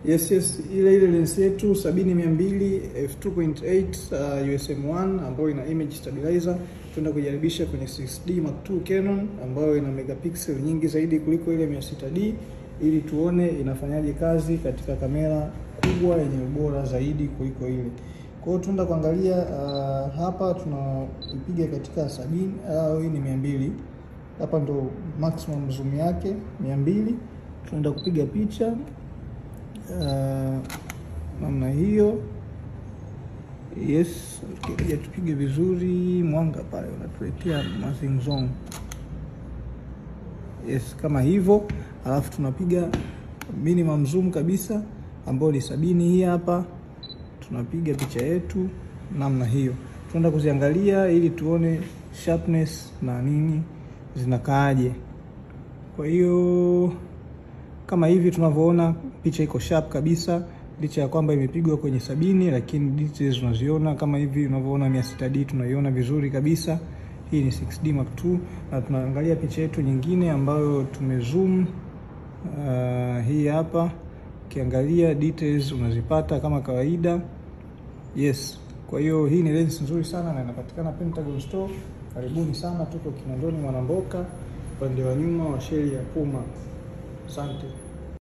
Yes, yes, ile ile lens yetu 70-200 f2.8 uh, USM1 ambayo ina image stabilizer tuenda kujaribisha kwenye 6D Mark II Canon ambayo ina megapixel nyingi zaidi kuliko ile 600D ili tuone inafanyaje kazi katika kamera kubwa yenye ubora zaidi kuliko ile. Kwa hiyo tunaenda kuangalia uh, hapa tunaipiga katika sabini au uh, hii ni 200. Hapa ndo maximum zoom yake 200. Tunaenda kupiga picha Uh, namna hiyo. Yes, tukija tupige vizuri, mwanga pale unatuletea mazingzong. Yes, kama hivyo, alafu tunapiga minimum zoom kabisa ambayo ni sabini. Hii hapa tunapiga picha yetu namna hiyo, tunaenda kuziangalia ili tuone sharpness na nini zinakaaje. Kwa hiyo kama hivi tunavyoona picha iko sharp kabisa, licha ya kwamba imepigwa kwenye sabini, lakini details unaziona kama hivi unavyoona 600D tunaiona vizuri kabisa. Hii ni 6D Mark II na tunaangalia picha yetu nyingine ambayo tumezoom. Uh, hii hapa ukiangalia details unazipata kama kawaida. Yes, kwa hiyo hii ni lens nzuri sana na inapatikana Pentagon Store. Karibuni sana, tuko Kinondoni Mwanamboka, upande wa nyuma wa sheli ya Puma. Asante.